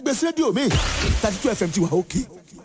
gbèsè rédíò mi thirty two fm ti wà òkè.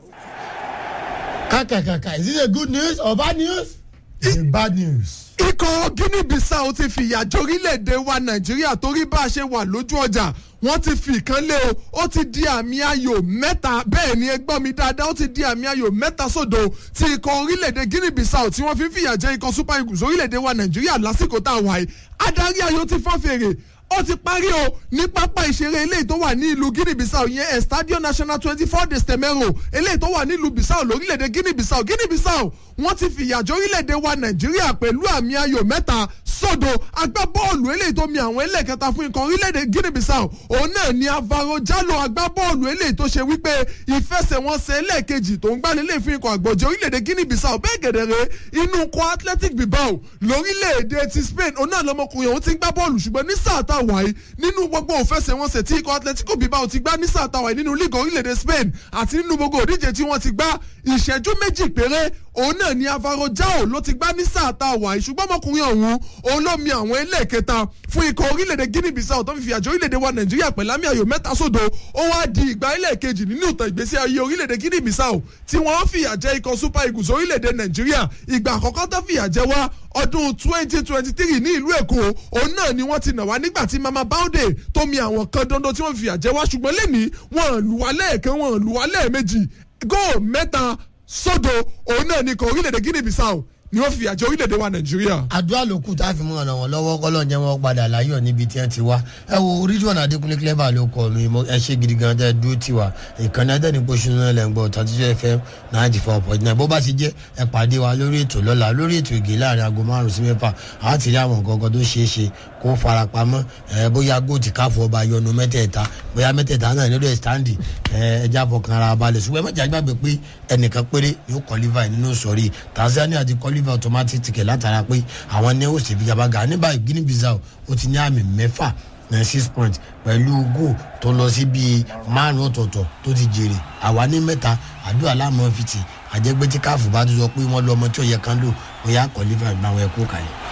kàkàkàkà is it a good news or bad news? it's a bad news. ikọ̀ guinea bissau ti fìyà jórílẹ̀-èdè wa nàìjíríà torí bá a ṣe wà lójú ọjà wọ́n ti fi ìkan lé o ó ti di àmì ayò mẹ́ta bẹ́ẹ̀ ni ẹ gbọ́ mi dáadáa ó ti di àmì ayò mẹ́ta sódò ti ikọ̀ orílẹ̀-èdè guinea bissau tí wọ́n fi ń fìyà jẹ ikọ̀ super eagles orílẹ̀-èdè wa nàìjíríà lásìkò tá a wà yìí adarí ayò ti fọ́n fèrè ó ti parí o ní pápá ìṣeré eléyìí tó wà ní ìlú guinea bissau yẹn estadio national twenty four de stemero eléyìí tó wà ní ìlú bissau lórílẹ̀‐èdè guinea bissau guinea bissau wọ́n ti fìyàjọ́ orílẹ̀‐èdè wa nàìjíríà pẹ̀lú àmì ayò mẹ́ta sódò agbábọ́ọ̀lù eléyìí tó mi àwọn ẹlẹ́kẹta fún ikọ̀ orílẹ̀‐èdè guinea bissau òun náà ni avaro jalo agbábọ́ọ̀lù eléyìí tó ṣe wípé ìfẹsẹ̀wọnsẹ̀ ẹlẹ́ẹ̀kejì tó ń gbálẹ̀ fún ikọ̀ àgbọ̀jẹ̀ orílẹ̀‐èdè guinea bissau bẹ́ẹ̀ gẹ̀dẹ̀rẹ̀ inú kọ athletic bilbao lórílẹ̀‐èdè ti spain òun náà lọmọkùnrin òun ti ń gbá bọ́ọ̀lù ṣùgbọ́n ní sáà tá a wà yìí nínú gbogbo òfẹsẹ̀wọnsẹ̀ tí ikọ̀ atletico bilbao ti gbá ní sáà tá a wà yìí nínú league orílẹ̀‐èdè spain àti nínú gbogbo òdíje tí wọ́n ti gbá ìṣẹ́jú méjì péré òun náà ni avaro jao ló ti gbá ní sáà tá a wà yìí ṣùgbọ́n ọmọkùnrin ọ̀hún òun ló mi àwọn ẹlẹ́ẹ̀kẹta fún ikọ̀ orílẹ̀-èdè guinea bissau tó fi fi àjọ orílẹ̀-èdè wa nàìjíríà pẹ̀lú àmì ayò mẹ́ta sódò ó wá di ìgbà ẹlẹ́ẹ̀kejì nínú ìtàn ìgbésí ayé orílẹ̀-èdè guinea bissau tí wọ́n fìyà jẹ ikọ̀ super eagles orílẹ̀-èdè nàìjíríà ìgbà àkọ́kọ́ tó fìyà jẹ wá ọdún twenty twenty three ní ìlú èkó òun náà ni wọ́n ti nà wá nígbà tí mama baude tó mi àwọn kan dandan tí wọ́n fìyà jẹ wá ṣùgbọ́n lẹ́ni wọ́n lù wá lẹ́ẹ̀kan wọ́n lù wá lẹ́ẹ̀mejì góò mẹ́ta sódò òun náà ni ikọ̀ orílẹ̀-èdè guinea bissau ni wọ́n fi àjọ orílẹ̀-èdè wa nàìjíríà. àdúrà ló kù tá a fi mú ọ̀nà wọn lọ́wọ́ kọ́lọ́ jẹ́ wọn padà láyọ̀ níbi tí wọ́n ti wá ẹ wo ridwan adekunle clever ló kọ mi ẹ ṣe gidi gan tẹ dúró tiwa ìkànnì adẹ́ni pọ̀ṣù náà lẹ́ ń gbọ́ thirty fm ninety four point nine bó bá ti jẹ́ ẹ pàdé wa lórí ètò lọ́la lórí ètò ìgè láàrin aago márùn sí mẹ́fà á ti rí àwọn gangan tó ṣeé ṣe kó farapamọ́ ẹ bóyá góòtì káfọ́ ọba yọnu mẹ́tẹ̀ẹ̀ta bóyá mẹ́tẹ̀ẹ̀ta náà nílò ẹ̀stáǹdì ẹ ẹja fọkàn ara balẹ̀ ṣùgbọ́n ẹ má jẹ́ àgbàgbé pé ẹnìkan péré yóò kọ́lífà nínú sọ̀rí tanzania ti kọ́lífà automatic ticket látara pé àwọn ní ó sì fi gabaga ní báyìí guinea bissau ó ti ní àmì mẹ́fà ní six points pẹ̀lú goal tó lọ sí bíi márùn ọ̀tọ̀ọ̀tọ̀ tó ti jèrè àwa ní mẹ́ta àdúrà láàmú fìtì àjẹgbẹ́ tí káàfù bá tún sọ pé wọ́n lọ ọmọ tí ó yẹ kán lò bóyá kọ́lífà ìgbà àwọn ẹ̀kú kalẹ̀.